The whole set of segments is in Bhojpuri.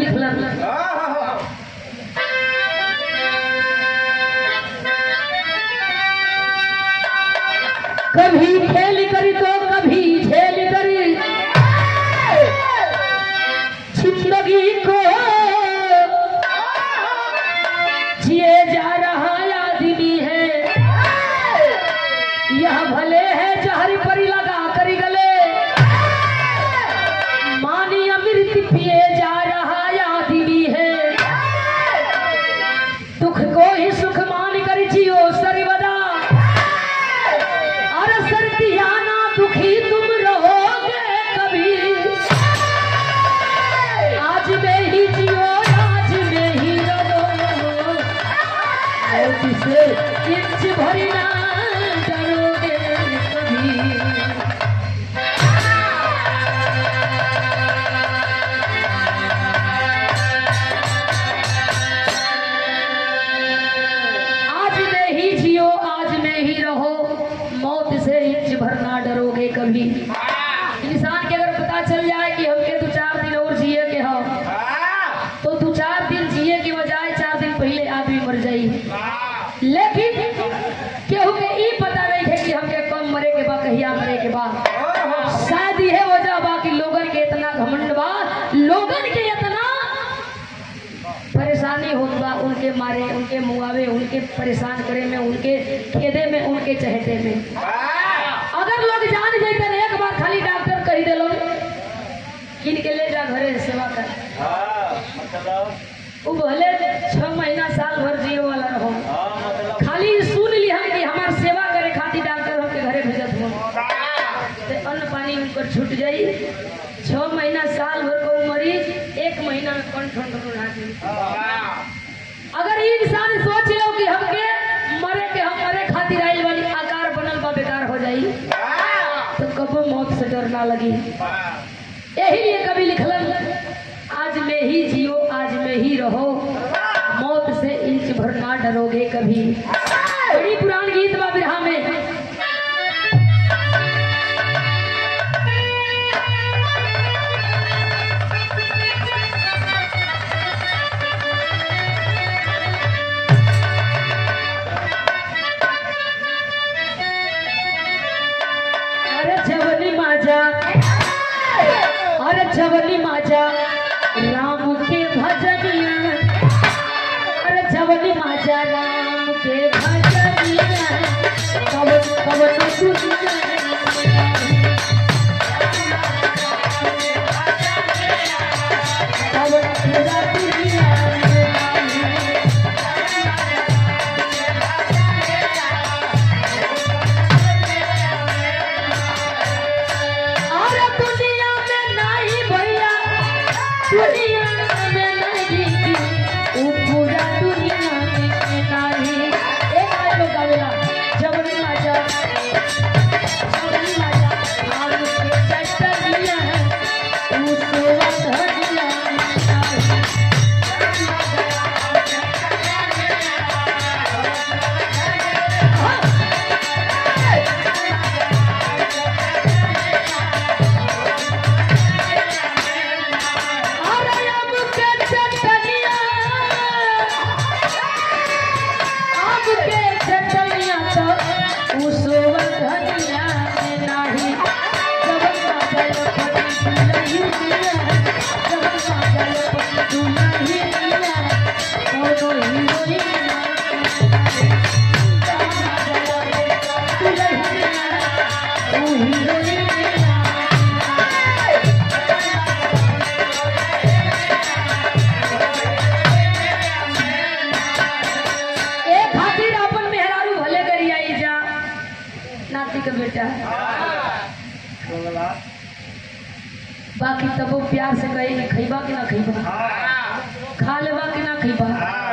लिखलन कभी खेल करी तो कभी झेल करी जिंदगी को जिए जा रहा आदमी है यह भले है जहर परी लगा कर गले मानी अमृत पिए जा रहा आदमी है दुख को ही सुख मान कर जियो सर्वदा अरे सर्दियाना दुखी तुम रहोगे कभी आज में ही जियो आज में ही रहो और किसे इंच भरना डरोगे कभी आज में ही जियो आज में ही रहो मौत से इंच भरना डरोगे कभी इंसान के अगर पता चल जाए कि हमके दो चार दिन और जिए के हो तो दो चार दिन जिए की बजाय चार दिन पहले आदमी मर जाई लेकिन केहू के ई पता नहीं है कि हमके कम मरे के बा कहिया मरे के बा शायद यह वजह बा कि लोगन के इतना घमंड बा लोगन के इतना परेशानी होत बा उनके मारे उनके मुआवे उनके परेशान करे में उनके खेदे में उनके चहटे में अगर लोग जान जाते एक बार खाली डॉक्टर कही दिलो किन के ले जा घरे सेवा कर वो भले छह महीना साल भर जियो वाला रहो खाली सुन ली हम कि हमार सेवा करे खातिर डॉक्टर हमके घरे भेजत हो ते अन्न पानी उनकर छूट जाई छह महीना साल भर को मरीज एक महीना में कौन ठंड उड़ा दी अगर ई इंसान सोच लो कि हमके मरे के हम मरे खातिर आइल वाली आकार बनल बा बेकार हो जाई तो कबो मौत से डर ना लगी यही लिए कभी लिखलन आज में ही जियो आज में ही रहो मौत से इंच भर ना डरोगे कभी बड़ी पुरान गीत बा बिरहा में अरे जवली माझा अरे जवली माझा राम के भजनिया अरे जवली माझा राम के भजनिया कवन कवन दुनिया कवन पूरा दुनिया अरे दुनिया में नहीं भैया दुनिया में नहीं वो पूरा दुनिया में नहीं एक आदमी लोग गावेला जबरी राजा जबरी राजा आग के चटनिया उस वधनिया अरे आग के चटनिया आग के चटनिया तो उस वधनिया में नहीं जबरी राजा पति नहीं दिया जबरी राजा पति नहीं दिया कोनो हीरोइन एक खातिर अपन मेहरारू भले करी आई जा नाती का बेटा बाकी तब वो प्यार से कहे कि खैबा कि ना खैबा खा लेबा कि ना खैबा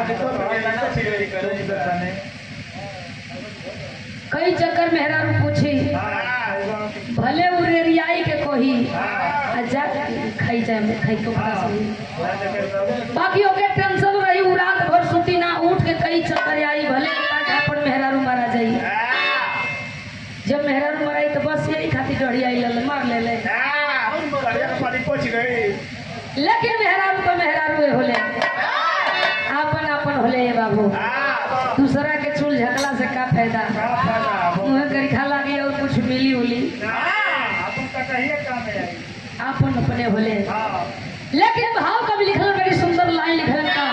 कई चक्कर मेहरारू पूछी भले वो रेरियाई के कोही अच्छा खाई जाए खाई तो बड़ा सही बाकी ओके टेंशन रही उ रात भर छुट्टी ना उठ के कई चक्कर आई भले काटा पर मेहरारू मारा जाई जब मेहरारू मराई तो बस यही खातिर डढ़ी आई लल मार ले ले लेकिन मेहरारू तो मेहरारू होले आपन आपन होले ये बाबू दूसरा के चूल झकला से का फायदा मुँह करी खा लागी और कुछ मिली उली आपन अपने होले लेकिन भाव कभी लिखल बड़ी सुंदर लाइन लिखल का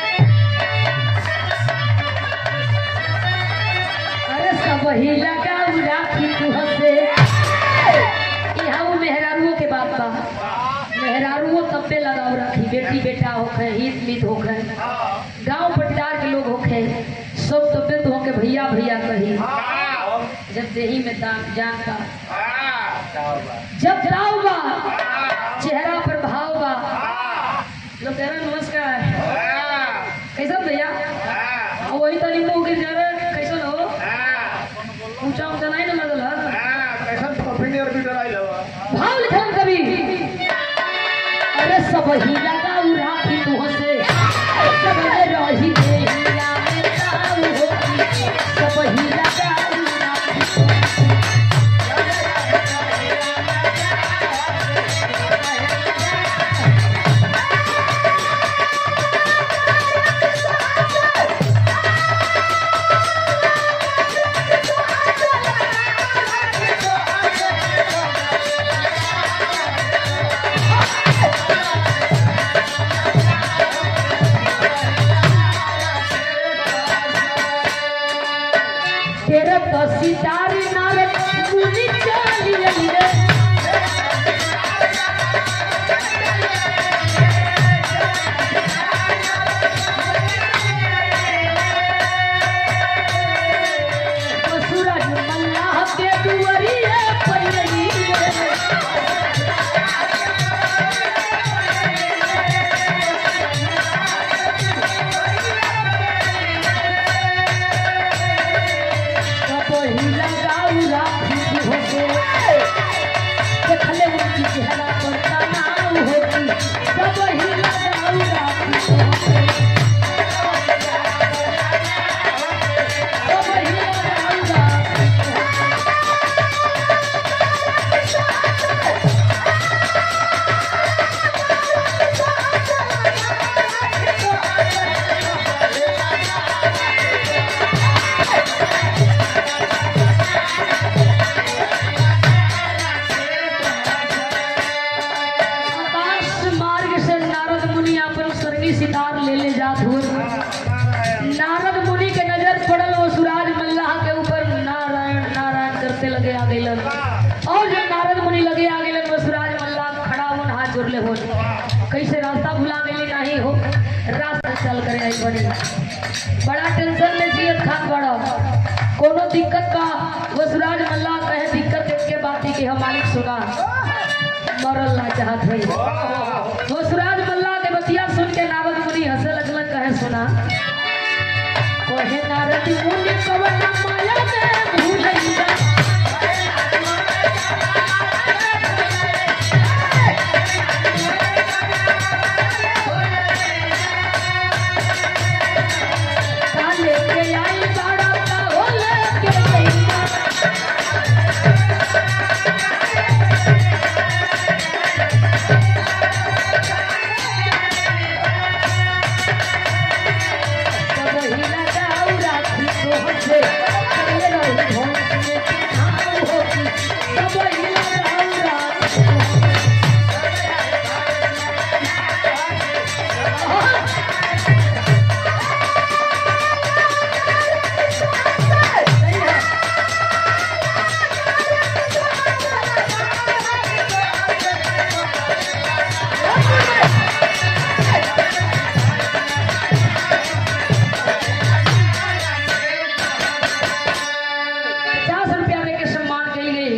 अरे सब ही लगा राखी तू हसे यहाँ वो मेहरारुओं के बात बा मेहरारुओं तब पे लगाओ राखी बेटी बेटा होखे हित मित होखे गांव पट्टार के लोग होखे सब तबियत होके भैया भैया कही जब देही में दान जान का जब दाव बा चेहरा पर भाव बा लोग कह रहे नमस्कार कैसा भैया आ वही तनी मुंह गिर जा रहे कैसन हो ऊंचा ऊंचा नहीं ना लगल है भाव लिखल कभी अरे सब ही लगा राखी तू से सब रही देहिया में ताऊ होती सब ही लगा राखी तेरे तो सितारे नारद मुनि चाली रे सूरज मल्लाह के दुवरिए पल्लवी रे कबही लगाऊ राखी होके देखले उनकी चेहरा पर तनाव होती कबही लगाऊ राखी होके कबही लगाऊ राखी आकाश मार्ग से नारद मुनि अपन सरगी सितार ले ले जात हुए नारद मुनि के नजर पड़ल वो सुराज मल्लाह के ऊपर नारायण नारायण करते लगे आ गइलन और जब नारद मुनि लगे आ गइलन वो सुराज मल्लाह खड़ा होन हाथ जोड़ ले होन कैसे रास्ता भुला गइली नहीं हो रास्ता चल करे आई बड़ी बड़ा टेंशन में जियत खात बड़ा कोनो दिक्कत का वो सुराज मल्लाह कहे दिक्कत के बात ही कि हम मालिक सुना मरल ना चाहत भई वो सुराज मल्ला के बतिया सुन के नारद मुनि हंसे लगलन कहे सुना कहे नारद मुनि कवन माया में भूलैया काले के आई बाड़ा का होले के गैया कबही लगाऊ राखी तोहसे चले रही भोंस में छाऊ होती कबही लगाऊ राखी पचास रुपया में के सम्मान के लिए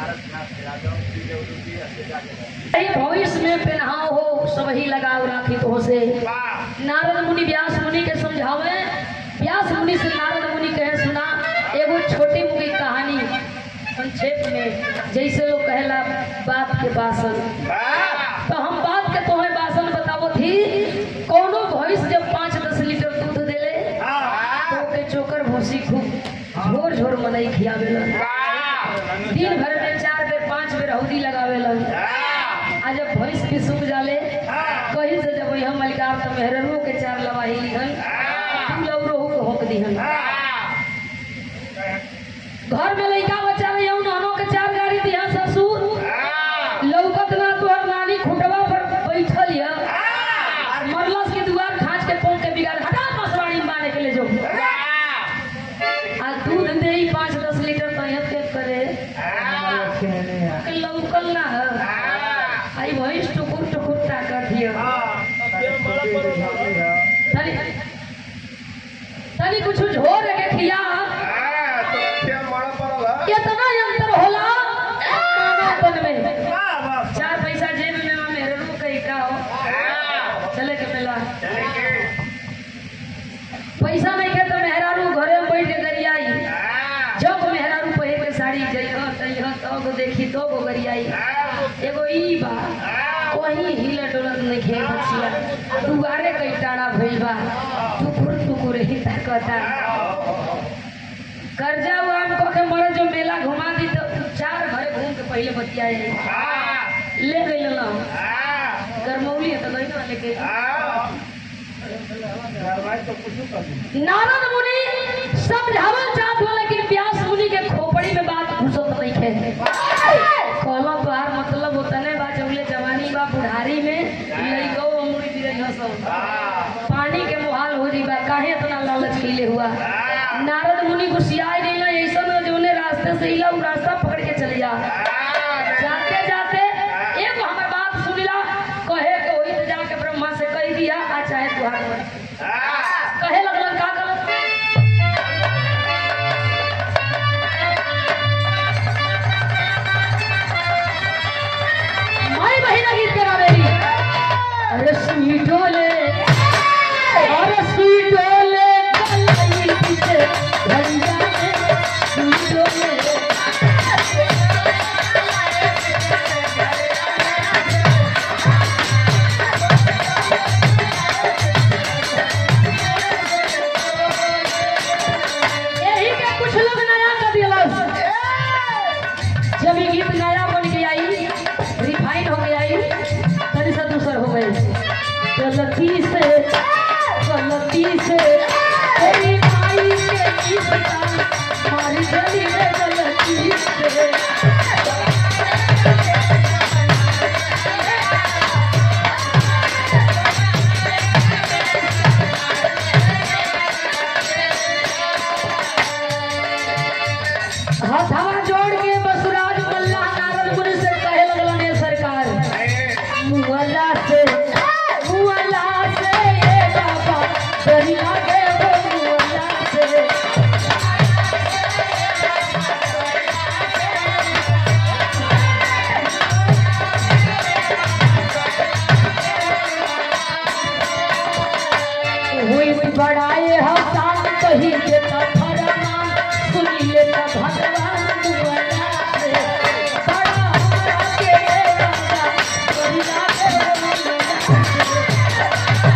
यही भविष्य में पहनाओ हो सब ही लगाओ राखी तो से नारद मुनि व्यास मुनि के समझावे व्यास मुनि से नारद मुनि कहे सुना एगो छोटी मुकी कहानी संक्षेप में जैसे लोग कहेला बात के बासन तो हम बात के तोहे बासन बतावो थी कोनो भैंस जब पाँच दस लीटर दूध देले तो ओके चोकर भूसी खूब झोर झोर मनई खियावेलन दिन भर में चार बेर पांच बेर हौदी लगावेलन आ जब भैंस भी सूख जाले चार तो मेहरनों के चार लवाही लिहन तू लौरो को होक दिहन घर में लइका बच्चा रही नहनो के चार गाड़ी दिया ससुर लौकत ना तोहर नानी खुटवा पर बैठल है मरलस के दुआर खाँच के पोंक के बिगाड़ हटा मसवाड़ी में बांधे के ले जो आ दूध दे ही पाँच दस लीटर तैयत के करे के लौकल ना है आई भैंस टुकुर टुकुर ताकत दियो तनी तनी कुछ झोर के खिया कितना अंतर होला मानवपन में चार पैसा जेब में मां मेरे रू कहीं का हो चले के मिला पैसा नहीं के तो मेहरारू घरे में बैठ के गरियाई जब मेहरारू पहिर के साड़ी जइह तइह तब देखी तो गो गरियाई एगो ई बा वही हिला डोलत नहीं खे बचिया दुआरे कई टाड़ा भइल बा टुकुर टुकुर ही ताकता कर्जा वाम को के मर जो मेला घुमा दी तो चार घरे घूम के पहले बतियाए ले गई ना गरमौली है तो गई ना लेके नारद मुनि समझावल चाहत हो लेकिन व्यास मुनि के खोपड़ी में बात घुसत नहीं खे कहलो तोहार मतलब उतने बा जबले जवानी बा बुढ़ारी में लइको अमूरी गिरई हसो पानी के मुहाल हो जी बा काहे इतना लालच कैले हुआ नारद मुनि गुस्सियाए गइल ऐसा न जोने रास्ते से इला उ रास्ता पकड़ के चल जा जाते जाते एगो हमर बात सुनिला कहे के होई तो जाके ब्रह्मा से कह दिया आ चाहे तुहार मन कहे लगलन का गलत माई बहिना गीत करा मेरी अरे सुई डोले अरे सुई डोले गलाई पीछे घंटा में सुई डोले यही के कुछ लोग नया कर दिलस जब ये गीत नया बन के आई रिफाइन हो गया आई तनी सा दूसर हो गई गलती से गलती से तेरी माई के इसका मारी गली में गलती से हथवा जोड़ के बसुराज मल्ला नारद मुनि से कहे लगलन ये सरकार मुअल्ला से मुअल्ला से ये बाबा डरी लागे वो मुअल्ला से हुई बड़ाए हम शान कही देता फरमान सुनी लेता भगवान मुअल्ला से बड़ा हमरा के राजा डरी लागे वो मुअल्ला से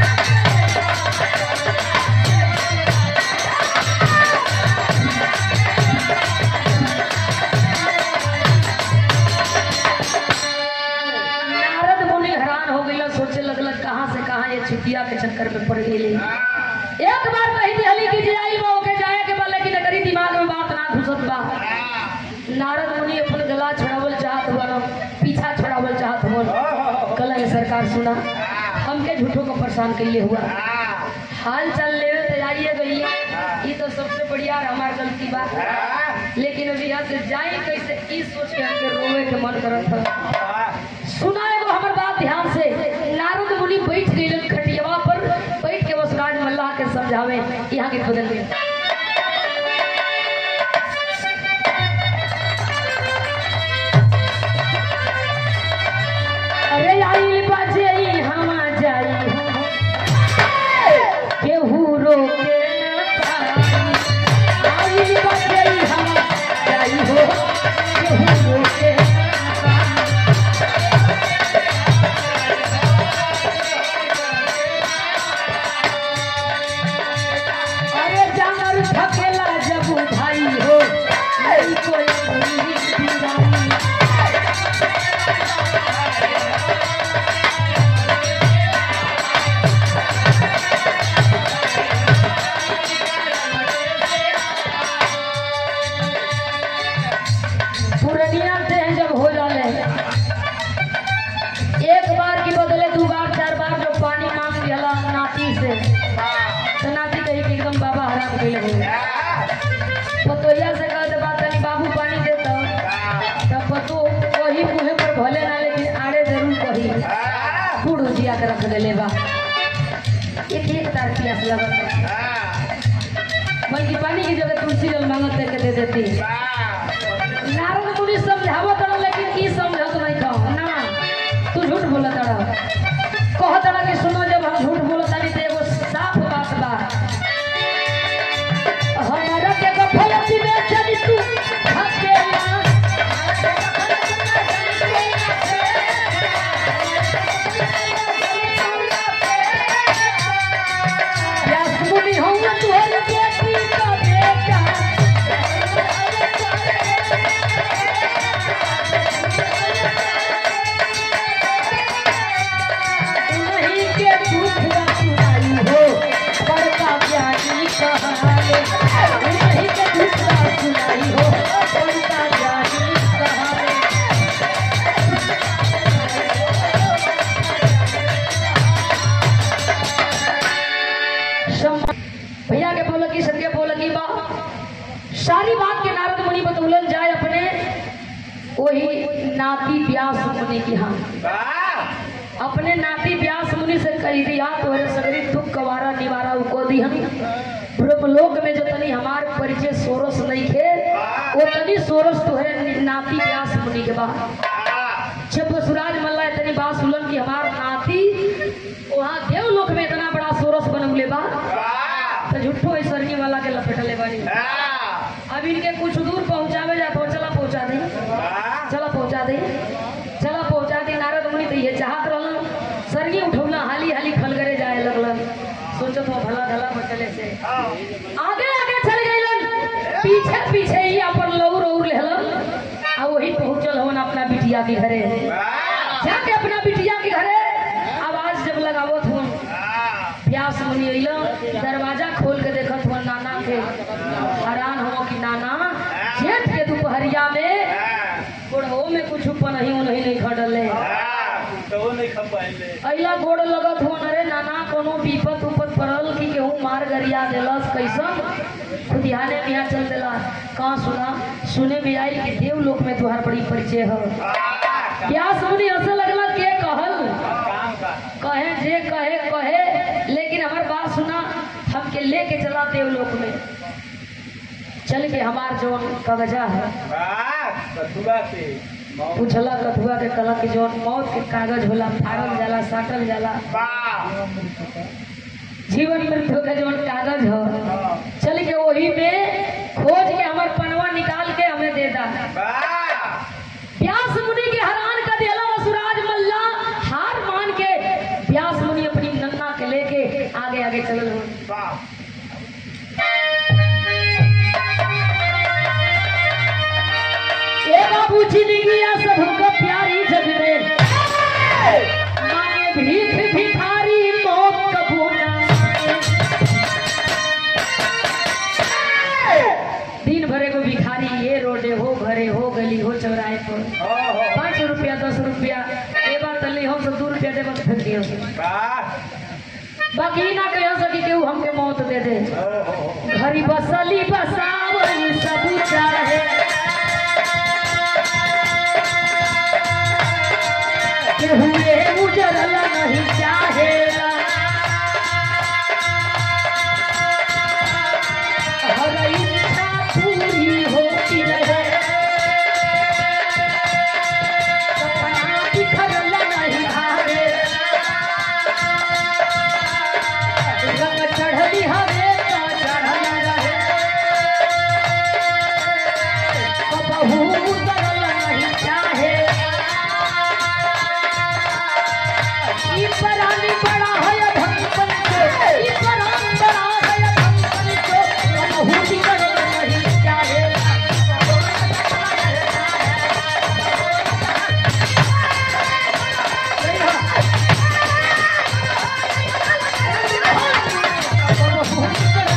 नारद मुनि हैरान हो गई सोचे लगल कहाँ से कहाँ ये छुटिया के चक्कर में पड़ गई एक बार कही दिहली की जाई वो के जाए के बा लेकिन एकरी दिमाग में बात ना घुसत बा नारद मुनि अपन गला छुड़ावल चाहत हुआ पीछा छुड़ावल चाहत हुआ कल है सरकार सुना हमके झूठों को परेशान कैले हुआ हाल चाल ले तो जाइए गई ये तो सबसे बढ़िया हमार गलती बा लेकिन अभी यहाँ से जाए कैसे ई सोच के हमके रोवे के मन करत था सुना एगो हमर बात ध्यान से नारद मुनि बैठ गइलन खटियावा पर बैठ के वसुराज मल्लाह के समझावे यहाँ के बदल गए अरे आइल बाजे हम जाई केहू रोके न पाई आइल बाजे हम जाई हो केहू रोके न पाई अरे जानर थकेला जब भाई हो नहीं कोई बुरी बिराई पिया के रख देले बा एक एक तार प्यास लगत बल्कि पानी की जगह तुलसी जल मांगत करके दे देती नारद मुनि समझावत रहा लेकिन की समझत नहीं कहो ना तू झूठ बोलत रहा कहत रहा कि सुनो जब हम झूठ बोलत तारी तो एगो साफ बात बा हमारा के गफलती में चली तू हकेला व्यास मुनि हूँ तुहरी बेटी का बेटा नहीं के दुख सुनाई हो बड़का ज्ञानी कहाले नहीं के दुख सुनाई हो बड़का ज्ञानी कहाले सम- भैया के बोल की सबके बोल की बा सारी बात के नारद मुनि बतौलन जाए अपने वही नाती व्यास मुनि की हाँ अपने नाती व्यास मुनि से कही दिया तोहरे सगरी दुख कवारा निवारा उको दी हम ब्रह्मलोक में जो तनी हमार परिचय सोरस नहीं खे वो तनी सोरस तोहरे नाती व्यास मुनि के बाद जब बसुराज मल्ला इतनी बात सुनलन कि हमार नाती वहाँ देवलोक में इतना बड़ा सोरस बनौले बा तो झूठो स्वर्गीय वाला के लपेटले बानी अब इनके कुछ दूर पहुंचावे जा तो चला पहुंचा दे चला पहुंचा दे चला पहुंचा दे नारद मुनि तो ये चाहत रहलन सरगी उठौला हाली हाली खलगरे जाए लगलन सोचत हो भला भला बचले से आगे आगे चल गइलन पीछे पीछे ही अपन लौर और लेहलन आ वही पहुंचल हवन अपना बिटिया के घरे जाके अपना बिटिया के घरे आवाज जब लगावत हुन व्यास मुनि अइलन दरवाजा खोल के देखत हुन नाना के हैरान हो कि नाना जेठ के दोपहरिया में बुढ़ो में कुछ पनही उनही नहीं खड़ले अइला गोड़ लगत हो अरे नाना कोनो विपत उपत पड़ल कि केहू मार गरिया देलस कैसन खुदिहाने बिहा चल देला कहाँ सुना सुने में आई कि देवलोक में तुहार बड़ी परिचय हो व्यास मुनि हंसे लगला के कहल कहे जे कहे कहे लेकिन हमार बात सुना हमके लेके चला देवलोक में चल के हमार जौन कागजा है पूछला कथुआ के कलक के जौन मौत के कागज होला फाड़ल जाला साटल जाला जीवन मृत्यु के जौन कागज हो चल के वही में खोज के हमार पनवा निकाल के हमें दे दा व्यास मुनि के हैरान कर दिया वसुराज मल्ला हार मान के व्यास मुनि अपनी नन्ना के लेके आगे आगे चलल हो ए बाबू जिंदगिया सबको प्यारी जग में मांगे भीख भिखारी मौत कबू ना मांगे। दिन भरे को भिखारी ये रोडे हो घरे हो गली हो चौराहे पर पाँच रुपया दस रुपया ए बार तली हम सब दू रुपया देबा तो फेंक दियो बाकी ना कह सकी केहू हमके मौत दे दे घरी बसली बसावली सब चाहे केहू ये उजरला नहीं चाहेला हर इच्छा पूरी होती रहे सपना बिखरला नहीं आवे रंग चढ़ली हवे का चढ़ल रहे कबहू उतरल नहीं चाहे ई परानी बड़ा है भक्तन को ई परान बड़ा है भक्तन को कबहू बिगड़ल नहीं चाहे कबहू बिगड़ल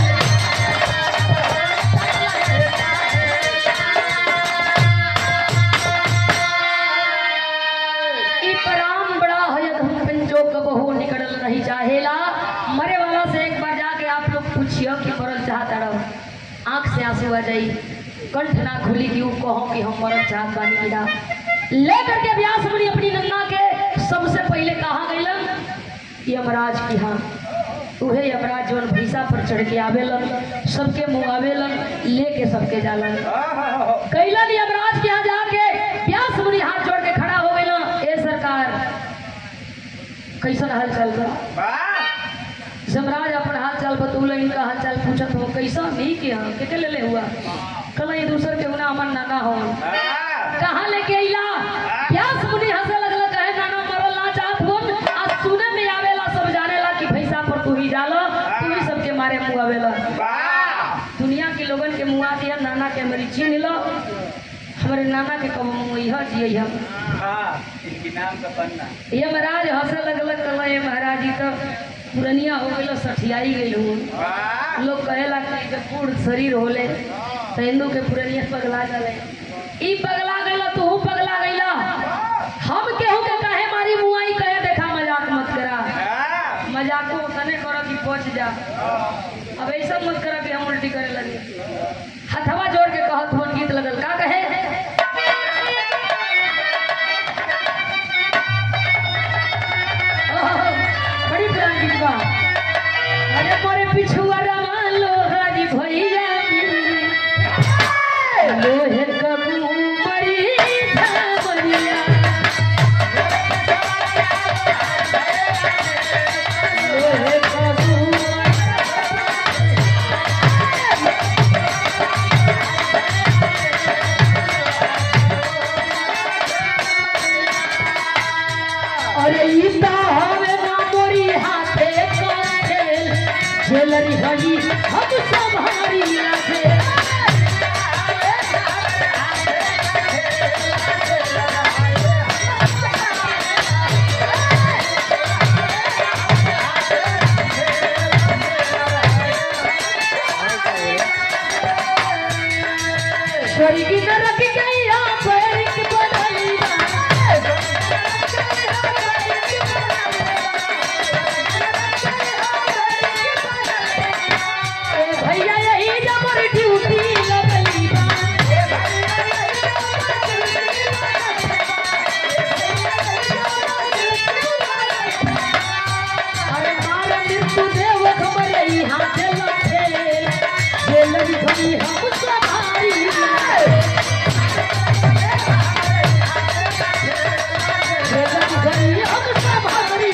ई पराम बड़ा है धन जो कबहू निकलल नहीं चाहेला मरे वाला से एक बार जाके आप लोग पूछियो कि मरल चाहता रहो आंख से आंसू आ जाई कंठ ना खुली कि ऊ कहो कि हम मरल चाहत बानी गिरा ले करके व्यास मुनि अपनी नन्ना के सबसे पहले कहा गइलन यमराज की हाँ उहे यमराज जौन भैंसा पर चढ़ के आवेलन सबके मुँह आवेलन लेके सबके जालन कैलन यमराज के यहाँ जाके व्यास मुनि हाथ जोड़ के खड़ा हो गए ए सरकार कैसन हाल चाल बा जमराज अपन हाल चाल बतौल इनका हाल चाल पूछत हो कैसा नहीं के हाँ के ले ले हुआ कल ये दूसर के उना अमन नाना हो कहाँ लेके अइला व्यास मुनि हंसे लगल कहे नाना मरल ना चाहत होन आज सुने में आवेला सब जानेला कि भैंसा पर तू ही डालो तू ही सबके मारे मुँह आवेला दुनिया के लोगन के मुँह दिया नाना के हमारी चीन लो हमारे नाना के कब मुँह यह जिये हम ये महाराज हंसे लगल कल ये महाराज जी तो पुरनिया हो गई सठियाई गई हूँ लोग कहेला कि जब बूढ़ शरीर होले तो हिंदू के पुरनिया पगला जाले ई पगला गईला तू पगला गईला हम केहू के काहे मारी मुआई कहे देखा मजाक मत करा मजाको तने करो कि पहुंच जा अब ऐसा मत करा कि हम उल्टी करे लगे हथवा जोड़ के कहत हुन गीत लगल का कहे ओह, बड़ी पुरानी गीत बा अरे मोरे पिछुआ रमा लोहारी भैया लोहे कबू मरी धामरिया लोहे कबू अरे ई त हवे ना मोरी हाथे काटेल झेलरी हई हम सब हमारी लागे स्वर्गी न रख गई आप एक बदली ए भैया यही जबर ड्यूटी लगली बा अरे मार मृत्यु देव खबर ई हाथ लखे जेलरी भई हम सवारी जेलरी भई हम सवारी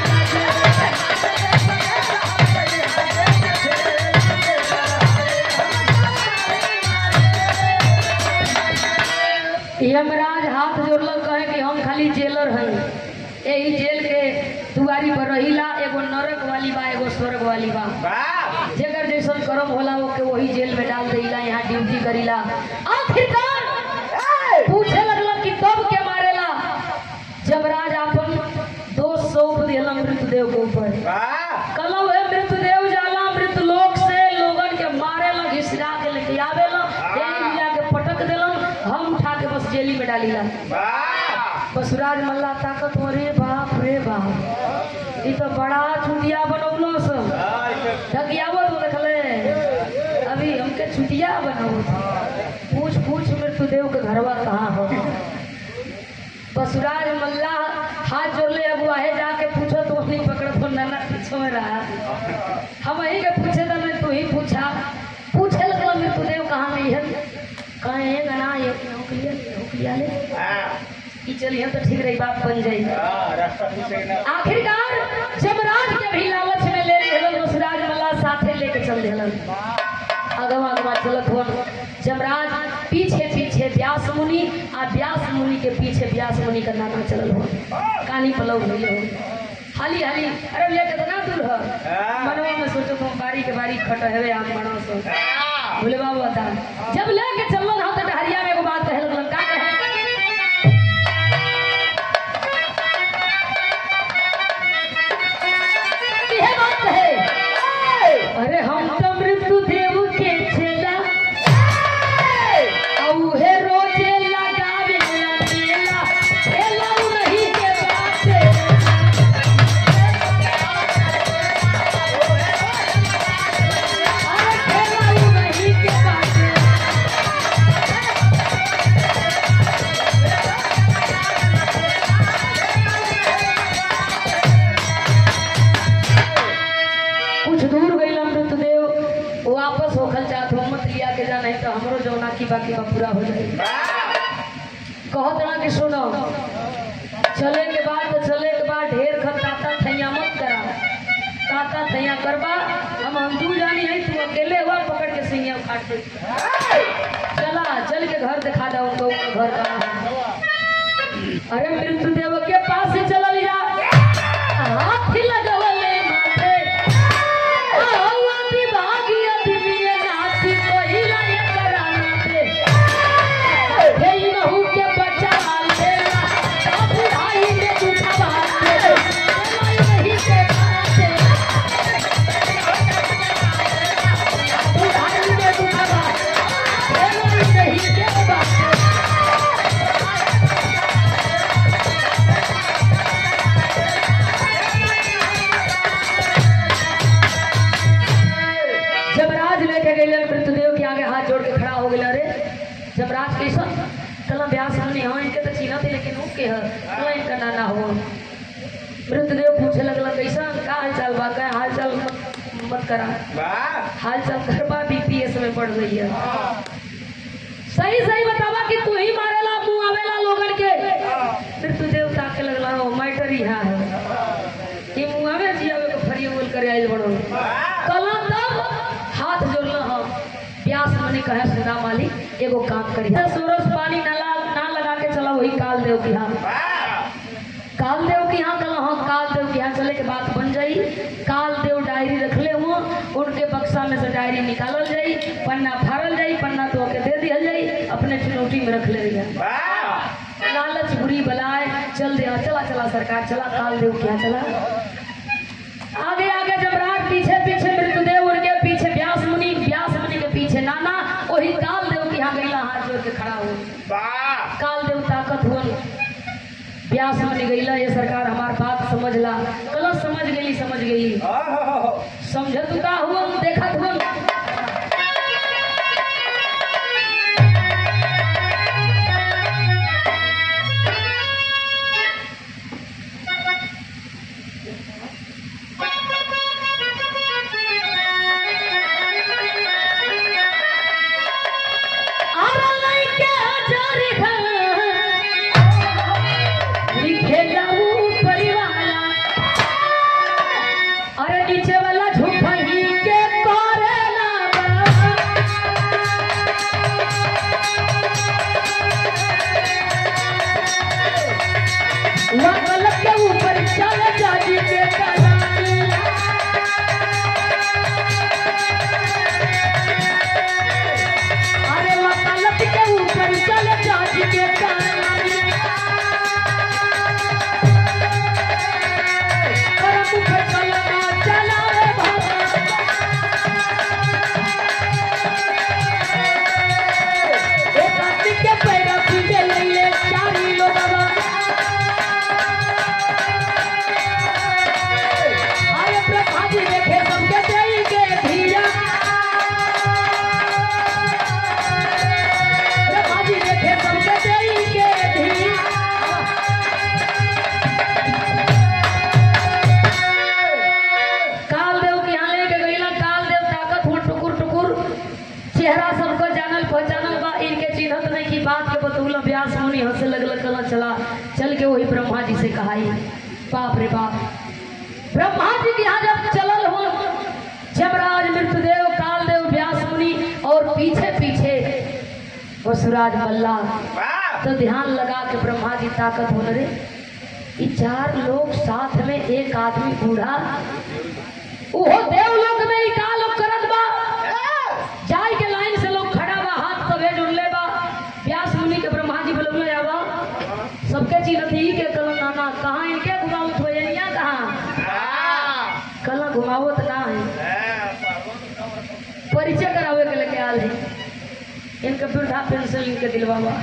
यमराज हाथ जोड़लक कहे कि हम खाली जेलर हई यही जेल के दुआरी पर रहिला एगो नरक वाली बा एगो स्वर्ग वाली बा जेकर जैसन कर्म होला वो के वही जेल में डाल देला यहाँ ड्यूटी करीला आखिरकार पूछे लगला कि कब के मारेला जमराज अपन दोस्त सौंप दिला मृतदेव के ऊपर कलम है मृतदेव जाला मृत लोक से लोगन के मारेला घिसरा के लेके आवेला जेल मिला के पटक देलन हम उठा के बस जेली में डालीला बसुराज मल्ला ताकत हो रे बाप रे बाप ई तो बड़ा छुटिया बनौलो सब ढकियावत हो देखले अभी हमके छुटिया बनाओ पूछ पूछ मृत्युदेव के घरवा कहाँ हो बसुराज मल्ला हाथ जोड़ले अब वाहे जाके पूछो तो वही पकड़ तो नाना पीछे में रहा हम वही के पूछे तो मैं तू ही पूछा पूछे लगला मृत्युदेव कहाँ नहीं है कहे है गना ये नौकरिया नौकरिया ले ई चलिए तो ठीक रही बात बन जाई आखिरकार जमराज के भी लालच में ले लेलन मुसराज मल्ला साथे लेके चल देलन अगवा अगवा चलत हो जमराज पीछे पीछे व्यास मुनि आ व्यास मुनि के पीछे व्यास मुनि का नाना चलल हो कानी पलव भइले हो हाली हाली अरे भैया कितना दूर हो मनवा में सोचो तुम बारी के बारी खट हेवे आम बनो सो बोले बाबू बता जब लेके चलल हो तो डहरिया में एगो बात कहे लगलन का कहे इहे बात है अरे हम तो मृत्यु देव के छेला औहे रोजे लगावे अकेला छेला नहीं के बात अरे छेला नहीं के बात बाकी बाकी बा पूरा हो जाए कहत ना कि सुनो चले के बाद तो चले के बाद ढेर खत ताता थैया मत करा ताता थैया करबा हम हम दू जानी है तू अकेले हुआ पकड़ के सिंगिया काट दे चला चल के घर दिखा दो उनको उनका घर कहाँ है अरे मृत्युदेव के पास से चलल जा हाथ लगवले माथे आवा विभागीय दिव्य नाथी पहिला एकरा नाथे हे नहु के बच्चा लेला अब भाई ने दुखवा दे नहीं के बाते भाई ने दुखवा नहीं के बाते जबराज लेके गए मृतदेव के आगे हाथ जोड़ के खड़ा हो गया अरे जबराज कैसा कला ब्यास हमने हाँ इनके तो छीना थे लेकिन ऊ के है कला इनका नाना हो मृतदेव पूछे लगला कैसा का हाल चाल बा का हाल चाल मत, मत करा हाल चाल करबा बीपीएस में पड़ रही है सही सही बतावा कि तू ही मारेला मुंह आवेला लोगन के मृतदेव ताके लगला हो मैटर ही है कि मुंह आवे जियावे के फरी बोल करे आइल बड़ो कला तब हाथ जोड़ना हम प्यास मनी कहे सुना मालिक एगो काम करी सूरज पानी ना ला ना लगा के चला वही काल देव की हाँ काल देव की हाँ कला हाँ काल देव की हाँ चले के बात बन जाई काल देव डायरी रखले हुआ उनके बक्सा में से डायरी निकालल जाई पन्ना फाड़ल जाई पन्ना तो के दे दिया जाई अपने चुनौती में रख ले रही लालच बुरी बलाए चल दिया चला चला सरकार चला काल देव क्या चला आगे आगे जबराट पीछे पीछे मृतदेव उनके पीछे व्यास मुनि व्यास मुनि के पीछे नाना वही काल देव के यहाँ गईला हाथ जोड़ के खड़ा हो काल देव ताकत हुआ व्यास मुनि गईला ये सरकार हमार बात समझला गलत समझ गई समझ गई समझत का हुआ देखत हुआ आरा लइके हजारी घर लिखे जाऊ परिवाला अरे नीचे वाला झूठही के करेला वकल के ऊपर चल जाजी के कलानी अरे वकालत के ऊपर चल जाजी के कलानी करम फसलना चलावे भागा एक आदमी के पैर पीछे लइले चारी लोगवा आए प्रभा जी देखे सबके देई के धिया प्रभा जी देखे सबके देई के धिया काल देव के यहाँ लेके गईला काल देव ताकत हो टुकुर टुकुर चेहरा सबको जानल पहचानल बा इनके चिन्हत नहीं की बात के बतौला व्यास मुनि हंसे लगल कला चला चल के वही ब्रह्मा जी से कहाई बाप रे बाप ब्रह्मा जी के यहाँ जब चलल हो जमराज मृतदेव काल देव व्यास मुनि और पीछे पीछे वसुराज मल्ला तो ध्यान लगा के ब्रह्मा जी ताकत हो रे ये चार लोग साथ में एक आदमी बूढ़ा ओहो देवलोक में ही का लोग करत बा जाय के लाइन से लोग खड़ा बा हाथ तबे जुड़ले बा व्यास मुनि के ब्रह्मा जी बोलले जावा सबके चिन्हत ही के कल नाना कहाँ इनके घुमावत हो यहाँ कहाँ कल घुमावत ना है परिचय करावे के लेके आल है इनके वृद्धा पेंशन इनके दिलवावा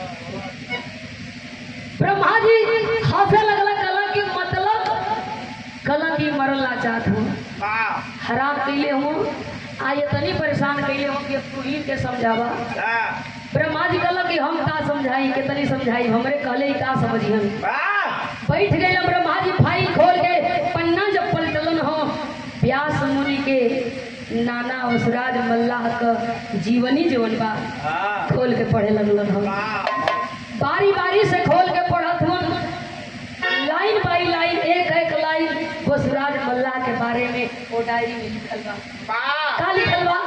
ब्रह्मा जी हंसे लगला कला की मतलब कला की मरला चाहत हूँ हराम कैले हूँ आ ये तनी परेशान कैले हूँ कि तू ही के समझावा ब्रह्मा जी कहला कि हम का समझाई के तनी समझाई हमरे कहले ही का समझी हम बैठ गए ब्रह्मा जी फाइल खोल के पन्ना जब पलटलन हो व्यास मुनि के नाना वसुराज मल्लाह क जीवनी जीवन बा खोल के पढ़े लगलन हम बारी बारी से खोल के पढ़त हूँ लाइन बाई लाइन एक एक लाइन वसुराज मल्लाह के बारे में वो डायरी में लिखल बा का लिखल बा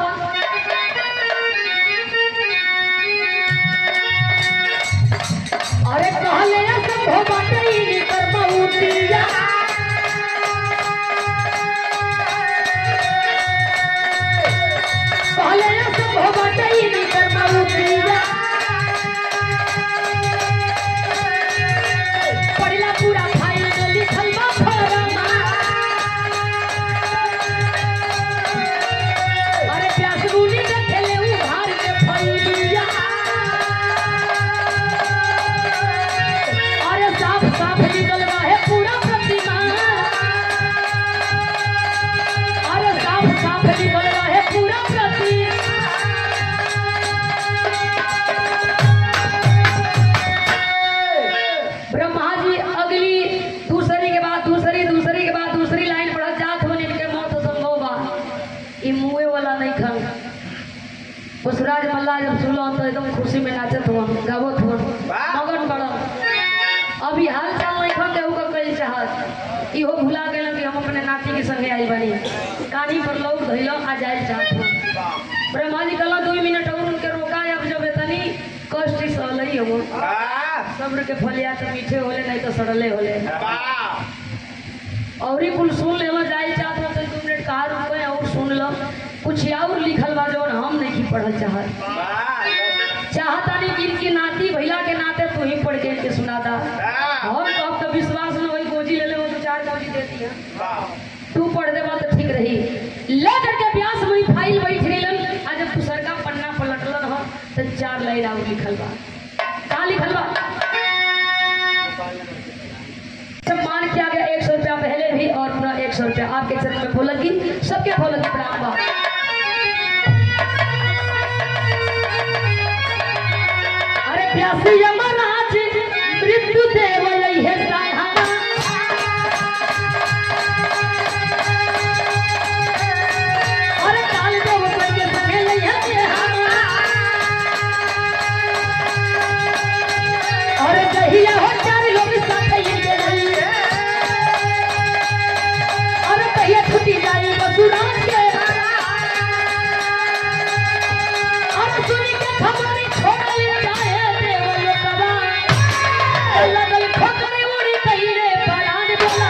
अरे कहले असंभव बाटे ई कर्मउतिया कहले असंभव बाटे ई कर्मउतिया पढ़ला पूरा फाइल में लिखल बा फरमा अरे प्यास गुनी देखेले उघार के फैलिया अरे साफ साफ निकल रहा है पूरा प्रतिमा अरे साफ साफ निकल रहा है पूरा प्रतिमा ब्रह्मा जी अगली दूसरी के बाद दूसरी दूसरी के बाद दूसरी लाइन पढ़त जात हो इनके मौत संभव बा ई मुए वाला नहीं खन पुष्पराज मल्ला जब सुनलो तो एकदम खुशी में नाचत हुआ गावत हुआ मगन बड़ा अभी हाल चाल नहीं खन केहू का कही चाहत इहो भुला गेल कि हम अपने नाती के संगे आई बनी कानी पर लोग धैलो आ जाए चाहत हुआ ब्रह्मा जी कहला दो मिनट और उनके रोका अब जब इतनी कष्ट सहलई हम सब्र के फलिया तो मीठे होले नहीं तो सड़ले होले और ही कुल सुन लेला जाए चाहत हो तो दो मिनट कहा रुको और सुन लो कुछ और लिखल बा जो हम नहीं पढ़ल चाहत चाहता नहीं कि इनकी नाती भैया के नाते तू ही पढ़ के इनके सुनाता हम तो अब तो विश्वास न वही गोजी ले ले वो तो चार गोजी देती है तू पढ़ देबा तो ठीक रही ले करके व्यास वही फाइल बैठ गइलन आ जब तू सरका पन्ना पलटलन हो तो चार लाइन और लिखल बा का लिखल बा सम्मान किया गया एक सौ रुपया पहले भी और पुनः एक सौ रुपया आपके चरण में फूलन की सबके फूलन की प्रणाम बा अरे प्यासी यमराज मृत्यु देव यही है सहारा अरे काल देव के संगे लइहा तेहारा अरे कहिया हो चार लोग साथ ही के रही अरे कहिया छुट्टी जाई बसुराज के अरे सुनी के खबर छोड़ ले जाए देव लोकवा लगल ठोकर उड़ी कहिरे परान बोला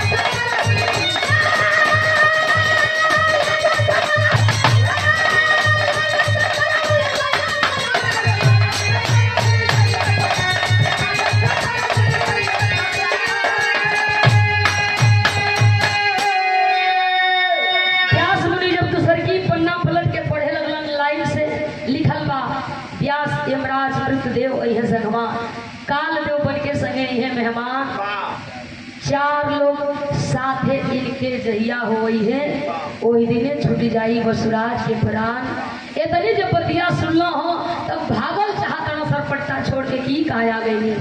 व्यास मुनि जब दूसर की पन्ना पलट के पढ़े लगलन लाइन से लिखल बा व्यास यमराज मृतदेव अहे संगमा काल देव बन के संगे इहे मेहमान चार लोग साथे इनके जहिया होई है ओही दिने छूट जाई वसुराज के प्राण इतनी जब बतिया सुनलो हो तब भागल चाहत सरपट्टा छोड़ के की कहा गई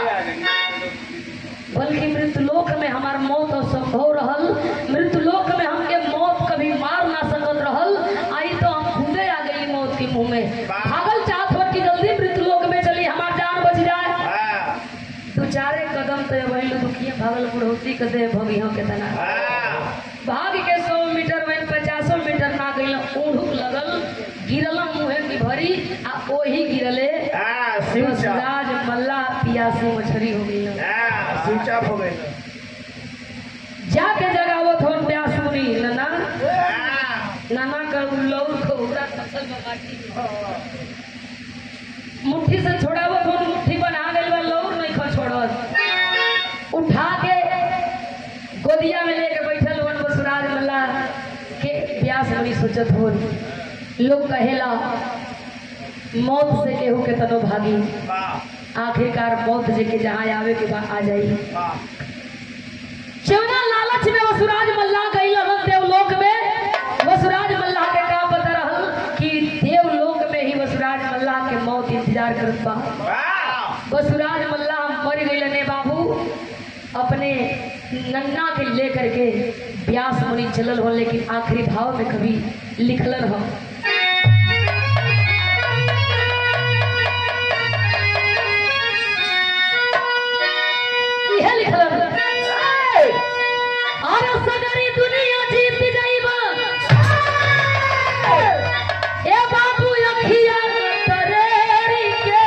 बल्कि मृतलोक में हमार मौत असंभव रहल मृतलोक में हमके मौत कभी मार ना सकत रहल आई तो हम खुदे आ गई मौत के मुंह में भागल चाहत हो कि जल्दी मृतलोक में चली हमार जान बच जाए दो चारे कदम तो वही दुखिए भागल बुढ़ौती के दे भगियों के तना भाग के सौ मीटर में पचासो मीटर ना गई ऊँढुक लगल गिरल मुँहे की भरी आ ओही गिरले राज मल्ला पियासी मछली हो गई जाके जगावत हो प्यास मुनी नना नाना कर लौर को उड़ा फसल में बाटी मुट्ठी से छोड़ावत हो मुट्ठी बना गइल बा लौर नहीं खा छोड़त उठा के गोदिया में लेके बैठल वन बसुराज मल्ला के प्यास मुनी सोचत हो लोग कहेला मौत से केहू के तनो भागी आखिरकार मौत जे के जहाँ आवे के बाद आ जाई चौना लालच में वसुराज मल्ला गई रहल देवलोक में वसुराज मल्ला के का पता रहल कि देवलोक में ही वसुराज मल्ला के मौत इंतजार करत बा वसुराज मल्ला मर गई ने बाबू अपने नन्ना के लेकर के व्यास मुनि चलल हो लेकिन आखिरी भाव में कभी लिखलन हो इहे लिखलन अरे सगरी दुनिया जीत जाइबा ए बाबू अखिया तरेरी के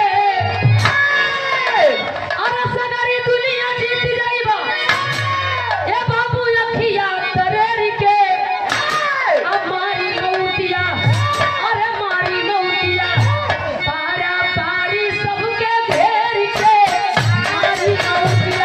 अरे सगरी दुनिया जीत जाइबा ए बाबू अखिया तरेरी के अब मारी मौतिया अरे मारी मौतिया पारा पारी सबके घेर के मारी मौतिया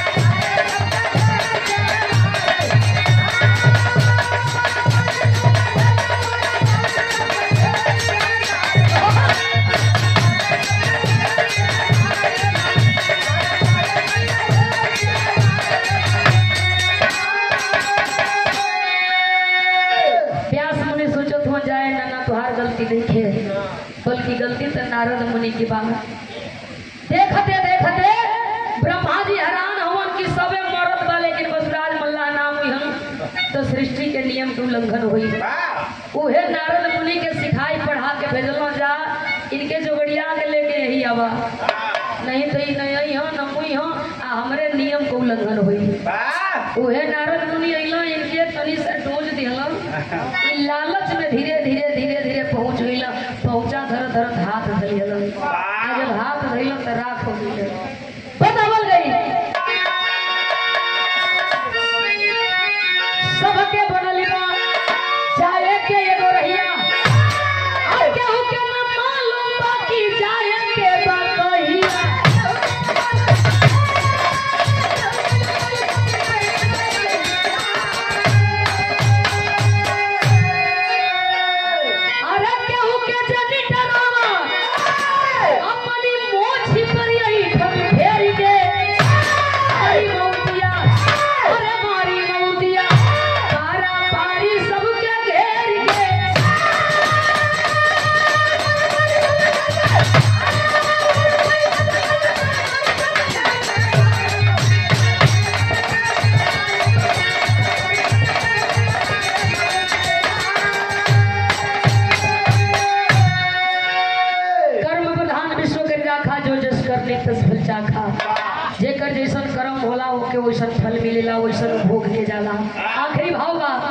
व्यास मुनि सोचत हो जाए ना ना तुहार गलती नहीं है बल्कि गलती तो नारद मुनि की बात देखते देखते ब्रह्मा जी हैरान हवन कि सबे मरत बा लेकिन बसुराज मल्ला नाम हुई हम तो सृष्टि के नियम के उल्लंघन हुई उहे नारद मुनि के सिखाई पढ़ा के भेजलो जा इनके जोगड़िया के लेके यही आवा नहीं तो ई नहीं हो न मुई हो आ हमरे नियम के उल्लंघन हुई उहे नारद मुनि अइलो इनके तनी से डोज दिहलन ई लालच में धीरे धीरे धीरे धीरे पहुंच गइल पहुंचा धर धर हाथ धइलन आ जब हाथ धइलन त राख हो गइल बतावल गई सबके बनल बा चाहे के एगो रहिया और केहू के न मालूम बा कि जाए के बा कहिया अरे केहू के जनी डरावा अपनी मोछी पर यही ठन फेर के मारी मौतिया अरे मारी मौतिया पारा पारी सबके घेर के कर्म प्रधान विश्व के राखा जो जस कर ले तस फल चाखा जेकर जैसन कर्म होला ओके वैसन फल मिलेला वैसन भोग के जाला आखिरी भाव बा